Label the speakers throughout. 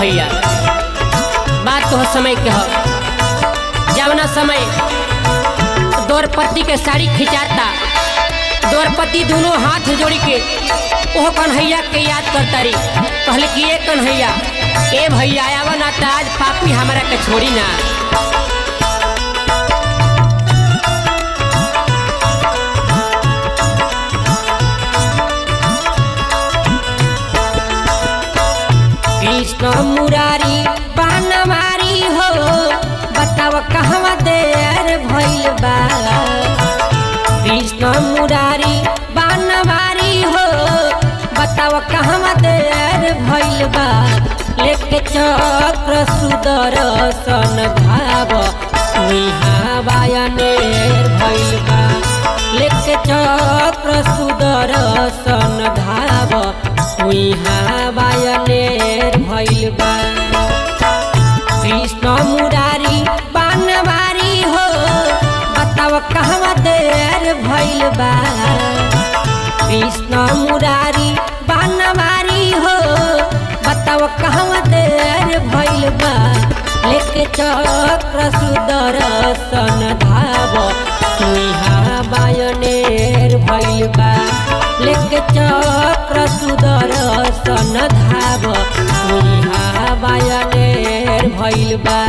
Speaker 1: भैया बात तो समय के हो जवना समय द्रौपदी के साड़ी खिंचाता द्रौपदी दोनों हाथ जोड़ी के ओह कन्हैया के याद करता रही कहले कि ए कन्हैया ए भैया आवा ना त आज पापी हमारा के छोड़ी ना कृष्ण मुरारी बानवारी हो बताव कहवा देर भइल बा कृष्ण मुरारी बानवारी हो बताव कहवा देर भइल बा लेके चक्र सुदर्शन धाव तुहा बायनेर भइल बा लेके चक्र सुदर्शन धाव तुहा बायनेर भइल बा कृष्ण मुरारी बानवारी हो बताव कहवा देर भइल बा कृष्ण मुरारी बानवारी हो बताव कहवा देर भइल बा लेके चक्र सुदर्शन धाव तुहा बायनेर भइल बा लेके चक्र सुदर्शन धाव तुहा बायनेर भइल बा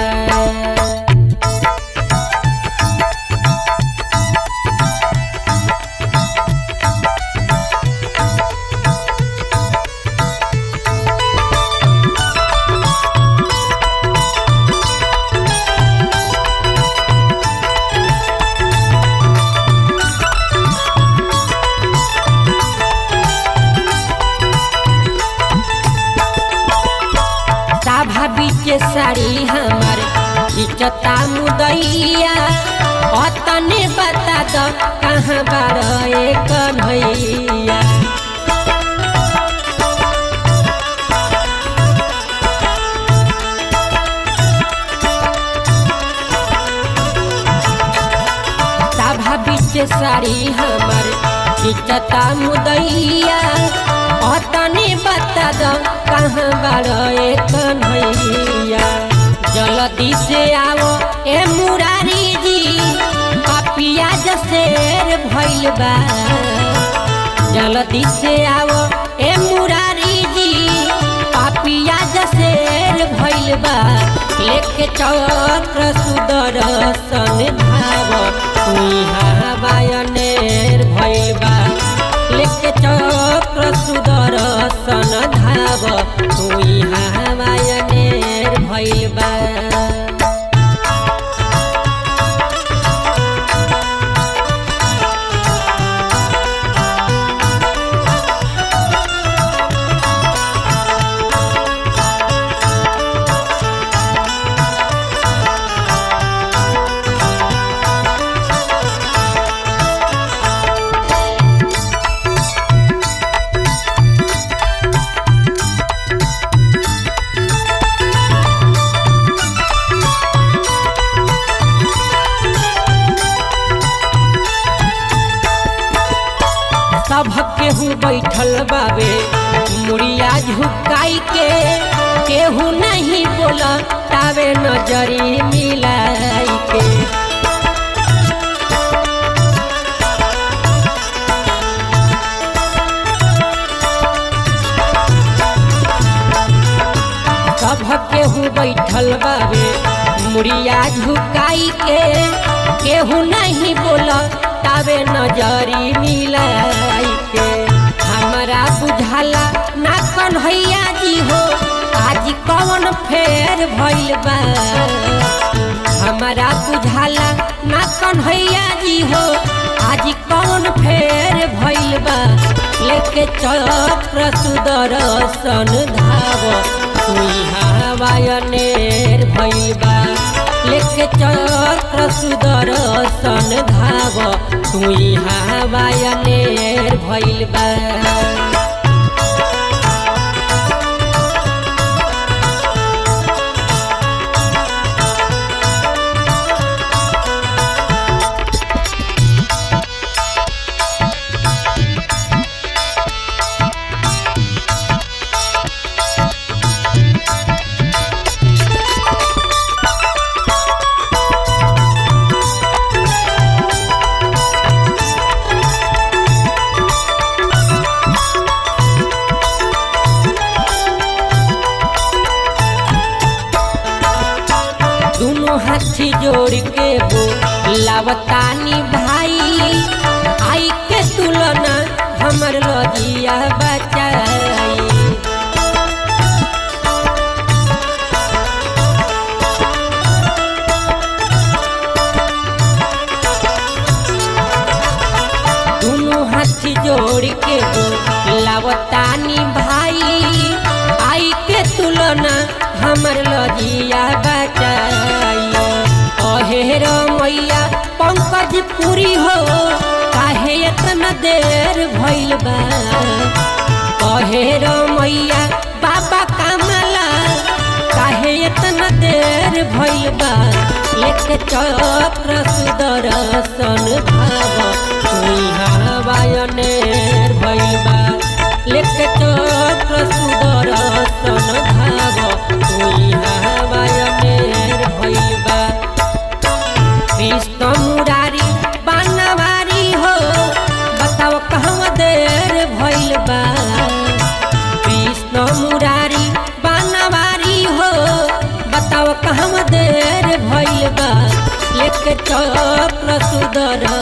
Speaker 1: साभा बीच साड़ी हमार इचता मुदैया अतने बता दो कहाँ बार कन्हैया साभा बीच साड़ी हमार इचता मुदैया अतने बता दो कहाँ बार कन्हैया जल्दी से आओ ए मुरारी जी पापिया जसेर भइल बा जल्दी से आओ ए मुरारी जी पापिया जसेर भइल बा लेके चक्र सुदर्शन धाव तुहा बायनेर भइल बा लेके चक्र सुदर्शन धाव तुहा बायनेर भइल बा सब केहू बैठल बाबे मुड़िया झुकाई के केहू नहीं बोला तावे नजरी मिलाई के सब केहू बैठल बाबे मुड़िया झुकाई के केहू नहीं बोला तावे नजरी मिलाई के हमरा बुझाला ना कन्हैया जी हो आज कौन फेर भइल बा हमरा बुझाला ना कन्हैया जी हो आज कौन फेर भइल बा लेके चक्र सुदर्शन धाव तुहा वायनेर भइल बा लेके चक्र सुदर्शन धाव तुहा वायनेर भइल बा जोड़ के बो लावतानी भाई आई के तुलना हमर लजिया बचाई दोनों हाथ जोड़ के बो लावतानी भाई आई के तुलना हमर लजिया बचाई अहे रो मैया पंकज पूरी हो काहे इतना देर भइल बा कहे रो मैया बाबा कामला काहे इतना देर भइल बा लेके चक्र सुदर्शन भाव तुई हवायनेर भइल बा लेके चक्र सुदर्शन भाव तुई हवायनेर भइल बा कृष्ण मुरारी बनवारी हो बताओ कहवा देर भइल बा कृष्ण मुरारी बनवारी हो बताओ कहवा देर भइल बा लेके चक्र सुदर्शन